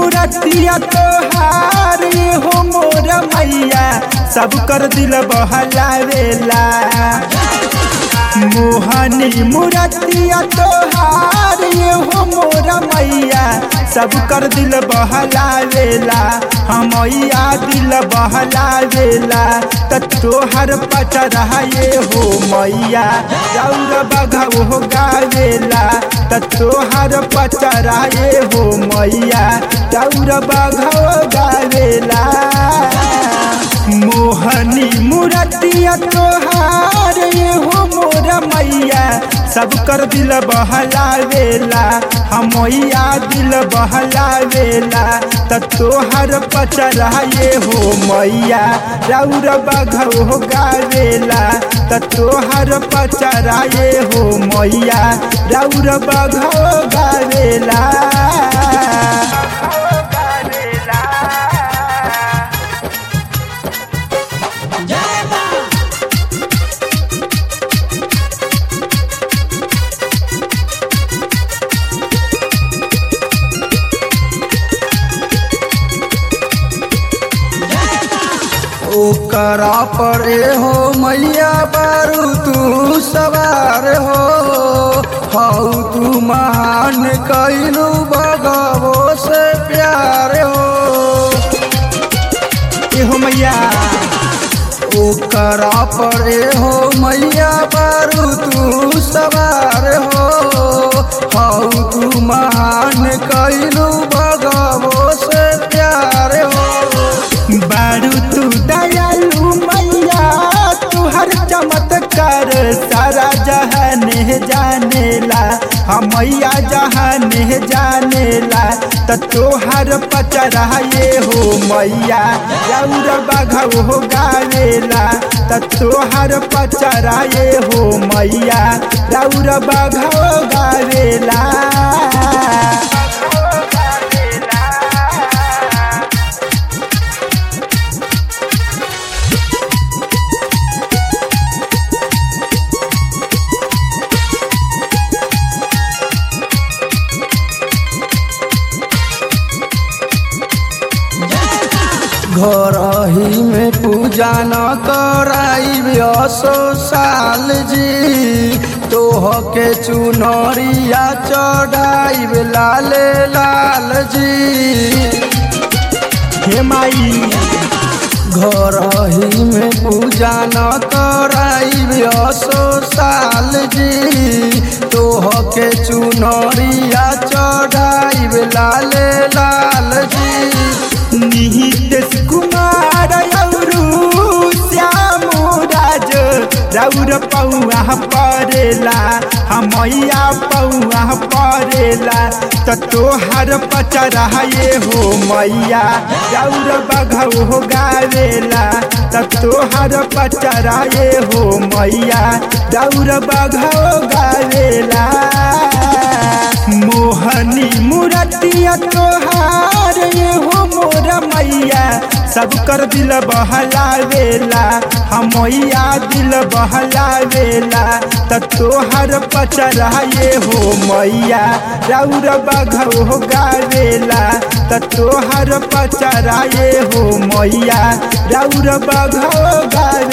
मुरतिया तोहार हो मोर मैया सब कर दिल बहलावेला मोहनी मुरतिया तोहार हो मोर मैया सब कर दिल बहलावेला हमैया दिल बहलावेला त तोहर पचरा ये हो मैया रौर बघव हो गावेला त तोहर पचरा ये हो मैया रौर बघव गावेला मोहनी मुरतिया तोहार ये हो मोर मैया सब कर दिल बहलावेला हमैया दिल बहलावेला त तोहर पचरा ये हो मैया रौर बघव हो गावेला त तोहर पचरा ये हो मैया रौर बघव गावेला ओकरा पर हो मैया बारू तू सवार हो हऊ तू महान कैलू बगवो से प्यार हो ए हो मैया ओकरा पर हो मैया बारू तू सवार हो हऊ तू महान कैलू बगवो से प्यार हो बारू तू दयालु मैया तू हर चमत्कार सारा जहान जानेला हमैया जहान जानेला त तोहर पचरा ये हो मैया रौर बघव हो गावेला त तोहर पचरा ये हो मैया रौर बघव गावेला घर ही में पूजा न कराई असो साल जी तोह के चुनरिया चढ़ाई लाल लाल जी हे माई घर ही में पूजा न कराई असो साल जी तोह के चुनरिया चढ़ाई लाल लाल जी निहित कुमार औरू श्याम राज रौर पौआ परेला हमैया पौआ परेला त तोहर पचरा ये हो मैया रौर बघव हो गावेला त तोहर पचरा ये हो मैया रौर बघव गावेला मोहनी मुरतिया तोहार ये हो मोर मैया सब कर दिल बहलावेला हमैया दिल बहलावेला त तोहर पचरा ये हो मैया रौर बघव हो गावेला त तोहर पचरा ये हो मैया रौर बघव गावे